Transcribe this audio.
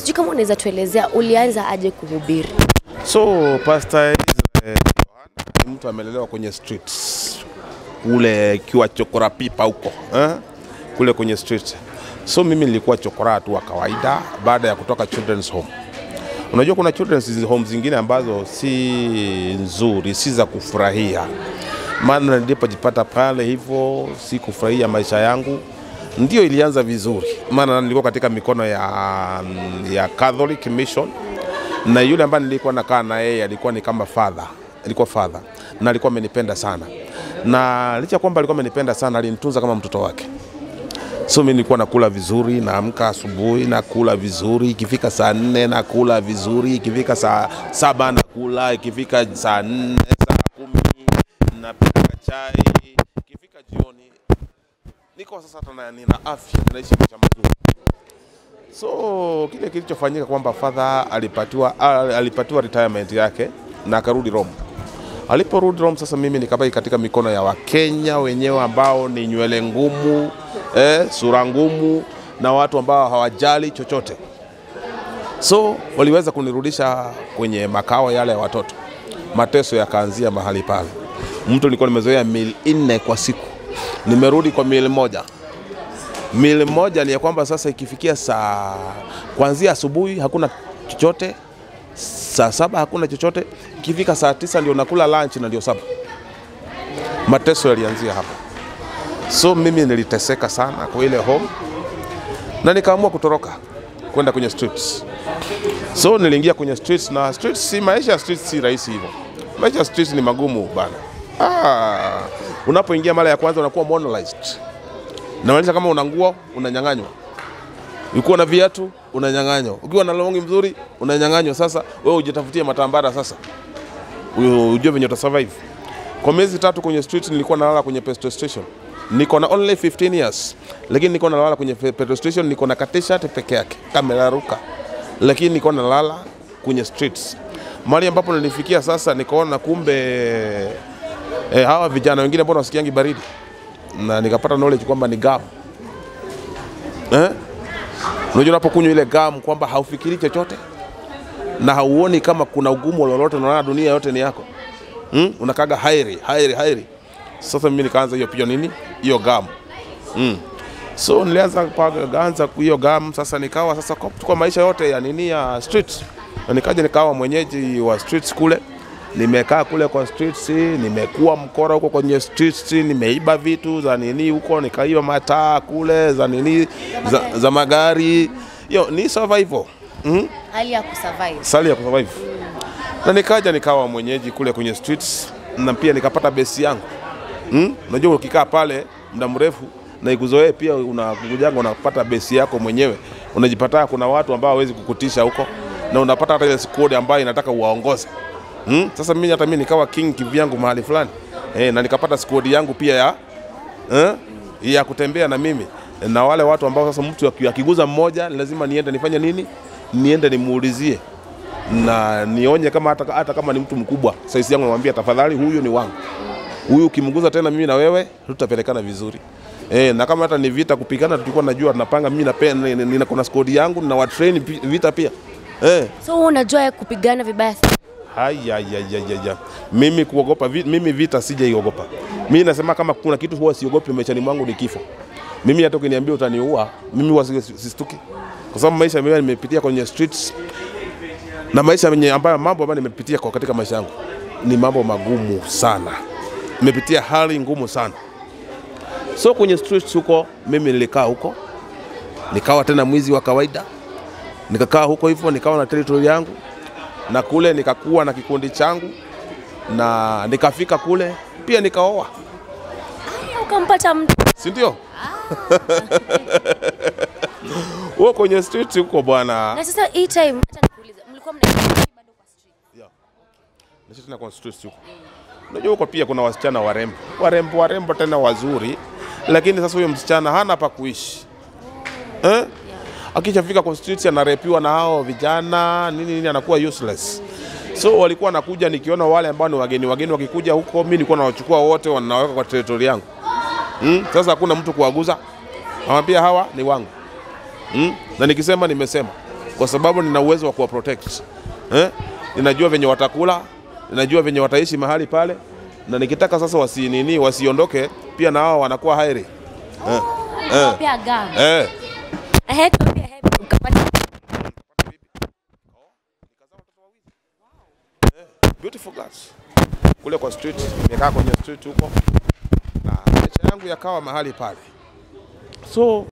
Sijui kama unaweza tuelezea ulianza aje kuhubiri? So Pastor Israel Yohana ni mtu amelelewa kwenye streets kule kiwa chokora pipa huko eh? kule kwenye street. So mimi nilikuwa chokora tu wa kawaida baada ya kutoka children's home. Unajua kuna children's home zingine ambazo si nzuri, si za kufurahia. Maana nilipojipata pale hivyo, si kufurahia maisha yangu, ndio ilianza vizuri, maana nilikuwa katika mikono ya, ya Catholic Mission na yule ambaye nilikuwa nakaa na yeye alikuwa ni kama father, alikuwa father na alikuwa amenipenda sana, na licha ya kwamba alikuwa amenipenda sana, alinitunza kama mtoto wake. So mimi nilikuwa nakula vizuri, naamka asubuhi nakula vizuri, ikifika saa nne nakula vizuri, ikifika saa saba nakula, ikifika saa nne saa kumi napika chai, ikifika jioni niko sasa hata na- nina afya, ninaishi maisha mazuri. So kile kilichofanyika kwamba father alipatiwa, al- alipatiwa retirement yake na akarudi Rome. Aliporudi Rome, sasa mimi nikabaki katika mikono ya Wakenya wenyewe ambao ni nywele ngumu eh, sura ngumu na watu ambao hawajali chochote. So waliweza kunirudisha kwenye makao yale ya watoto. Mateso yakaanzia mahali pale. Mtu nilikuwa nimezoea mili nne kwa siku, nimerudi kwa mili moja mili moja ni ya kwamba sasa ikifikia saa kuanzia asubuhi hakuna chochote, saa saba hakuna chochote, ikifika saa tisa ndio nakula lunch na ndio saba. Mateso yalianzia hapo, so mimi niliteseka sana kwa ile home na nikaamua kutoroka kwenda kwenye streets. So niliingia kwenye streets na streets, si maisha ya streets si rahisi hivyo. Maisha ya streets ni magumu bana. Ah, unapoingia mara ya kwanza unakuwa monolized namaanisha kama una nguo unanyang'anywa, ukiwa na viatu unanyang'anywa, ukiwa na longi mzuri unanyang'anywa. Sasa wewe ujitafutie matambara sasa, u- ujue venye utasurvive. Kwa miezi tatu kwenye street nilikuwa nalala kwenye petrol station, niko na only 15 years, lakini niko nalala kwenye pe- petrol station, niko na t-shirt peke yake kameraruka, lakini niko nalala kwenye streets. Mahali ambapo nilifikia sasa, nikaona kumbe eh, hawa vijana wengine mbona wasikiangi baridi na nikapata knowledge kwamba ni gum eh? Unajua unapokunywa ile gum kwamba haufikiri chochote na hauoni kama kuna ugumu lolote, unaona dunia yote ni yako hmm? Unakaga hairi hairi hairi. Sasa mimi nikaanza hiyo pia nini hiyo gum mm. So nilianza kuanza hiyo gum, sasa nikawa sasa kwa, kwa maisha yote ya nini ya street, na nikaja nikawa mwenyeji wa streets kule nimekaa kule kwa streets, nimekuwa mkora huko kwenye streets, nimeiba vitu za nini huko, nikaiba mataa kule za nini za, za magari. Yo, ni survival mm? Hali ya kusurvive. sali ya kusurvive na nikaja nikawa mwenyeji kule kwenye streets na pia nikapata besi yangu mm? Unajua ukikaa pale muda mrefu na ikuzoee pia unakujanga unapata besi yako mwenyewe, unajipata kuna watu ambao hawezi kukutisha huko na unapata hata ile squad ambayo inataka uwaongoze mm? Sasa mimi hata mimi nikawa king kivyangu mahali fulani eh, na nikapata squad yangu pia ya eh, ya kutembea na mimi na wale watu ambao sasa mtu aki- akiguza mmoja ni lazima niende nifanye nini, niende nimuulizie na nionye kama hata, hata kama ni mtu mkubwa saisi yangu, namwambia tafadhali, huyu ni wangu, huyu ukimguza tena mimi na wewe tutapelekana vizuri. E, na kama hata ni vita kupigana, tulikuwa najua tunapanga, mimi na pe- ni- ni- nina kuna squad yangu na watrain pi- vita pia e. So wewe unajua kupigana vibaya sana. Hayayayaya, mimi kuogopa vi, mimi vita sijaiogopa. Mimi nasema kama kuna kitu huwa siogopi maishani mwangu ni kifo. Mimi hata ukiniambia utaniua, mimi huwa si- si- sistuki, kwa sababu maisha mimi nimepitia kwenye streets na maisha yenye ambayo mambo ambayo nimepitia kwa katika maisha yangu ni mambo magumu sana, nimepitia hali ngumu sana. So kwenye streets huko mimi nilikaa huko, nikawa tena mwizi wa kawaida, nikakaa huko hivyo, nikawa na territory yangu na kule nikakuwa na kikundi changu na nikafika kule pia nikaoa, Ukampata mtu. si ndio? Huko kwenye street huko bwana. Na sasa hii time acha nikuulize, mlikuwa mnaishi bado kwa street? Naishi tena kwa streets huko. Unajua huko pia kuna wasichana warembo, warembo warembo tena wazuri, lakini sasa huyo msichana hana pa kuishi eh? Akishafika kwa streets anarepiwa na hao vijana nini nini, anakuwa useless. So walikuwa wanakuja, nikiona wale ambao ni wageni wageni wakikuja huko, mimi nilikuwa nawachukua wote, wanaweka kwa territory yangu mm? Sasa hakuna mtu kuwaguza, nawambia hawa ni wangu mm? na nikisema nimesema kwa sababu nina uwezo wa kuwa protect eh? Ninajua venye watakula, ninajua venye wataishi mahali pale, na nikitaka sasa wasinini wasiondoke, pia na wao wanakuwa hairi eh. Eh. Pia gam. Eh. Ehe, tuambie ehe, ukapata beautiful girls kule kwa street, nimekaa kwenye street huko na maisha yangu yakawa mahali pale. So